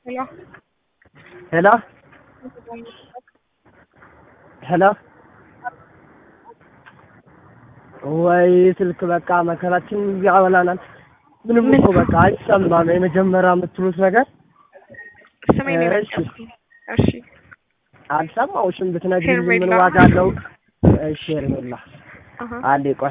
ሄሎ ሄሎ ሄሎ ወይ ስልክ በቃ መከራችን ያበላናል። ምንም እኮ በቃ አይሰማም። የመጀመሪያ የምትሉት ነገር ስሜን እሺ። የመለስኩኝ። እሺ አልሰማሁሽም። ብትነግሪኝ ምን ሄርሜላ። ዋጋ አለው? እሺ ሄርሜላ፣ አሀ። አንዴ ቆይ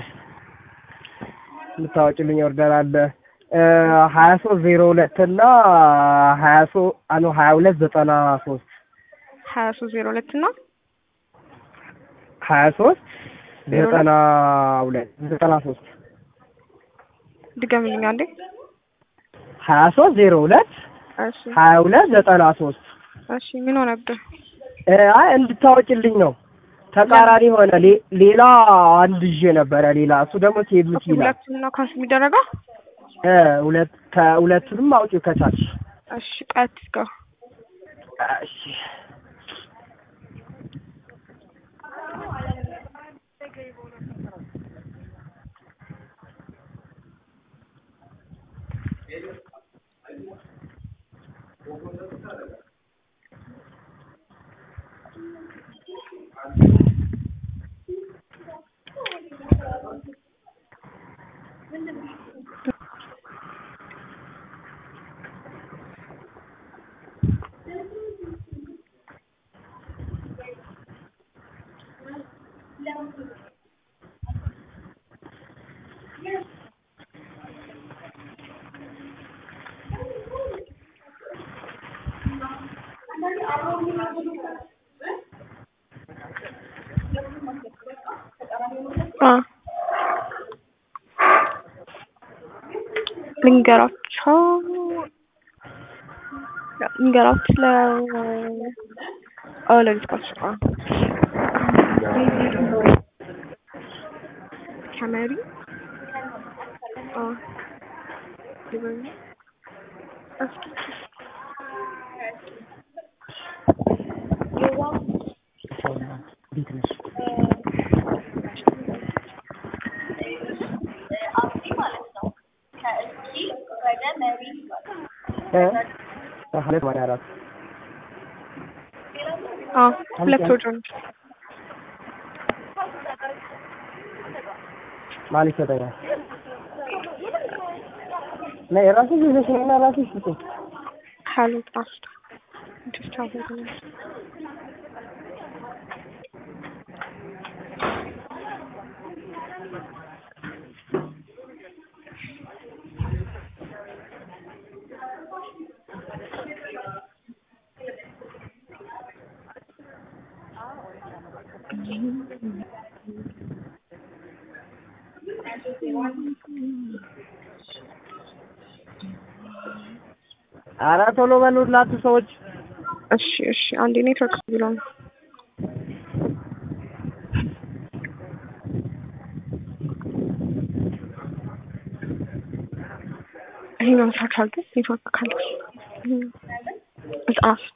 የምታወጪልኝ ኦርደር አለ ሀያ ሶስት ዜሮ ሁለት እና ሀያ ሶ አኖ ሀያ ሁለት ዘጠና ሶስት ሀያ ሶስት ዜሮ ሁለት እና ሀያ ሶስት ዜሮ ሁለት? ዘጠና ሁለት ዘጠና ሶስት ድገምልኝ አንዴ። ሀያ ሶስት ዜሮ ሁለት እሺ ሀያ ሁለት ዘጠና ሶስት እሺ ምን ሆነብህ? አይ እንድታወጪልኝ ነው። ተቃራኒ ሆነ። ሌ- ሌላ አንድ ይዤ ነበረ ሌላ እሱ ደግሞ ቴብልት ይላል። ሁለቱም ነው ካንስ የሚደረገው? እ ሁለት ከሁለቱንም አውጪው ከታች እሺ ቀጥ እስከ እሺ አ ልንገራቸው ልንገራችሁ ለ አዎ ለልጅካችሁ አ ከመሪ አ ይበል እስኪ እንዴት ነሽ? እ ሁለት ወደ አራት አ ሁለት ወጆን ማን ይሰጠኛል? ነይ የራስሽ ይዘሽ ነይና ራስሽ ስጪኝ። ካሉ ጣፍታ just have it in it. ኧረ ቶሎ በሉላችሁ ሰዎች። እሺ እሺ አንዴ ኔትወርክ ብሎ ነው ይሄኛውን ሰርች አድርገህ ኔትወርክ ካለ ጻፍት